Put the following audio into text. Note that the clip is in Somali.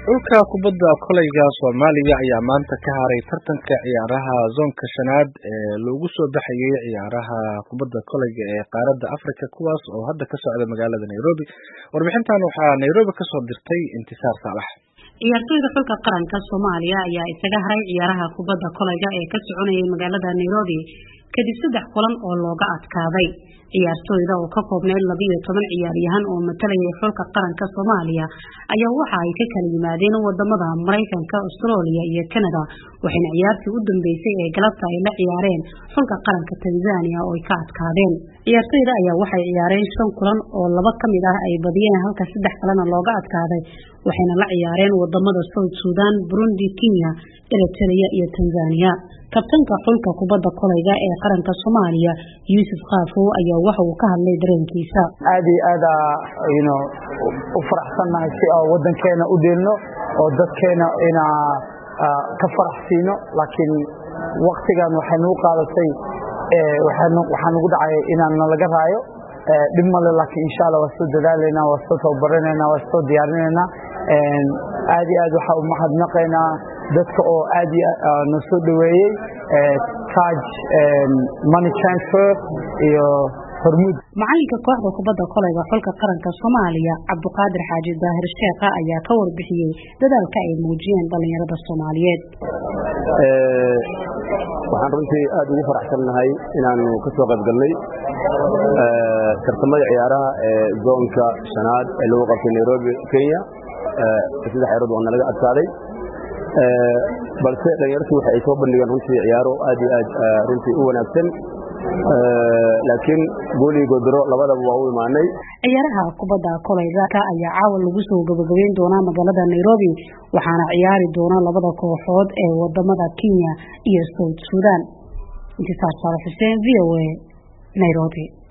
xulka kubadda kolayga soomaaliya ayaa maanta ka haray tartanka ciyaaraha zoonka shanaad ee loogu soo baxayay ciyaaraha kubadda kolayga ee qaaradda africa kuwaas oo hadda ka socda magaalada nairobi warbixintan waxaa nairobi kasoo dirtay intisaar saalax ciyaartoyda xulka qaranka soomaaliya ayaa isaga haray ciyaaraha kubadda kolayga ee ka soconayay magaalada nairobi kadib saddex kulan oo looga adkaaday ciyaartooyda oo ka koobneyd labiiyo toban ciyaaryahan oo matalayay xulka qaranka soomaaliya ayaa waxa ay ka kala yimaadeen wadamada maraykanka australia iyo canada waxayna ciyaartii u dambeysay ee galabta ay la ciyaareen xulka qaranka tanzania oo ay ka adkaadeen ciyaartooyda ayaa waxay ciyaareen shan kulan oo laba ka mid ah ay badiyeen halka saddex kalena looga adkaaday waxayna la ciyaareen wadamada south sudan burundi kenya eritrea iyo tanzania kabtanka xulka kubadda kolayga ee qaranka soomaaliya yuusuf kaafow ayaa waxa uu ka hadlay dareenkiisa aad iyo aad aynu u faraxsannahay si oo wadankeena u dheelno oo dadkeena ina ka farax siino laakiin waktigan waxay nagu qaadatay waxaa nagu dhacay inaan nalaga raayo dhib male laakiin insha alla waa soo dadaalayna waa soo tababaranayna waa soo diyaarinayna aad iyo aad waxaa u mahadnaqaynaa dadka oo aad no soo dhoweeyey taj money transfer iyo hormuud macalinka kooxda kubadda kolayga xulka qaranka soomaaliya cabduqaadir xaaji daahir sheekha ayaa ka warbixiyey dadaalka ay muujiyeen dhallinyarada soomaaliyeed waxaan runtii aad ugu faraxsannahay inaanu ka soo qayb galnay tartamada ciyaaraha ee zoonka shanaad ee lagu qabtay nairobi kenya saddex ciyarood oo nalaga adkaaday balse dhalinyartu waxa ay soo bandhigeen runtii ciyaaro aad iyo aad runtii u wanaagsan laakiin goolii godoro labadaba waa u imaanay ciyaaraha kubadda kolayga ayaa caawa lagu soo gabagabeyn doonaa magaalada nairobi waxaana ciyaari doona labada kooxood ee wadamada kenya iyo south sudan intisaar saale xuseen v o a nairobi